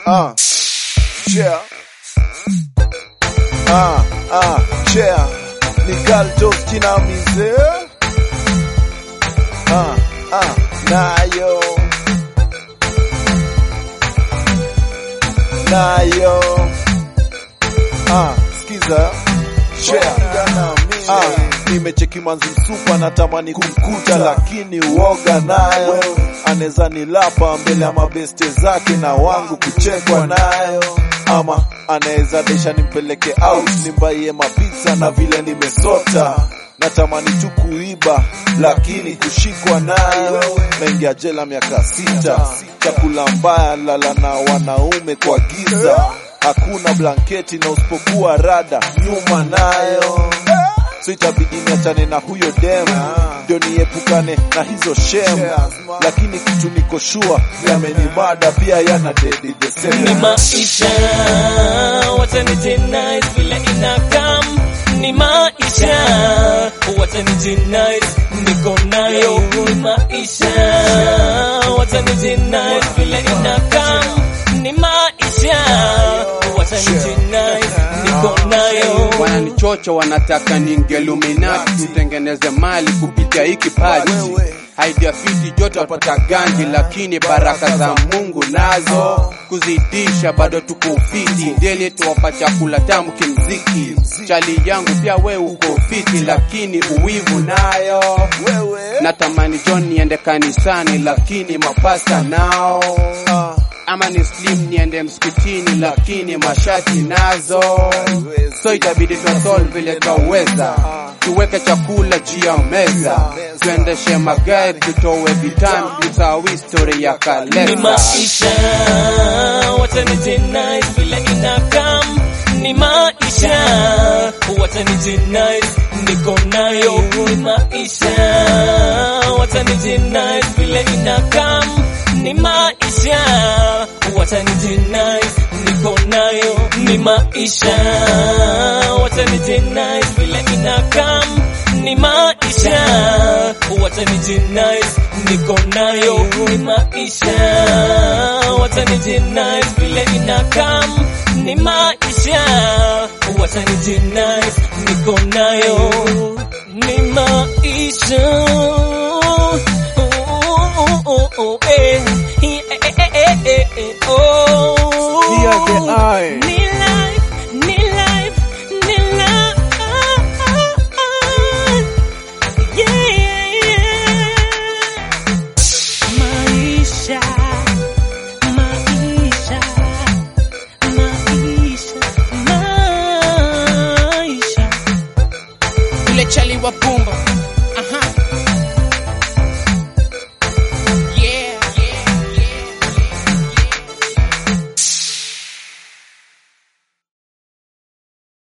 Ah, yeah. Ah, ah, yeah. Ni Galdos kinamize. Ah, ah, nayo. Nayo. Ah, skiza. Yeah. Ah, nimecheki manzi msupa natamani kumkuta lakini uoga nayo anaweza nilapa mbele ya mabeste zake na wangu kuchekwa nayo ama anaweza desha nimpeleke out nimbaie mapizza na vile nimesota natamani tu kuiba lakini kushikwa nayo naingia jela miaka sita chakula mbaya lala na wanaume kwa giza hakuna blanketi na usipokuwa rada nyuma nayo so itabidi niachane na huyo dem ndio niepukane na hizo shem lakini kitu niko shua yamenimada pia yana dedi the same ni maisha watanijinais vile inakam ni maisha watanijinais niko nayo ni maisha watanijinais vile inakam ni maisha watanijinais niko nayo wananichocho wanataka ninge Illuminati tutengeneze mali kupitia hiki kipaji Idea fiti joto wapata ganji, lakini baraka za Mungu nazo kuzidisha, bado tuko fiti deli, tuwapa chakula tamu kimziki. Chali yangu pia we uko fiti, lakini uwivu nayo natamani John niende kanisani, lakini mapasta nao ama ni slim niende msikitini, lakini mashati nazo, so itabidi tuasol vile twaweza, tuweke chakula juu ya meza, tuendeshe magari, tutowe vitamu, tusahau historia ya ni kalenda. maisha watanijinais vile inakam ni maisha watanijinais niko nayo ni maisha watanijinais vile inakam ni maisha watanijinais niko nayo ni maisha watanijinais vile inakam ni maisha watanijinais niko nayo ni maisha watanijinais vile inakam ni maisha watanijinais niko nayo ni maisha oh, oh, oh, oh, oh, eh.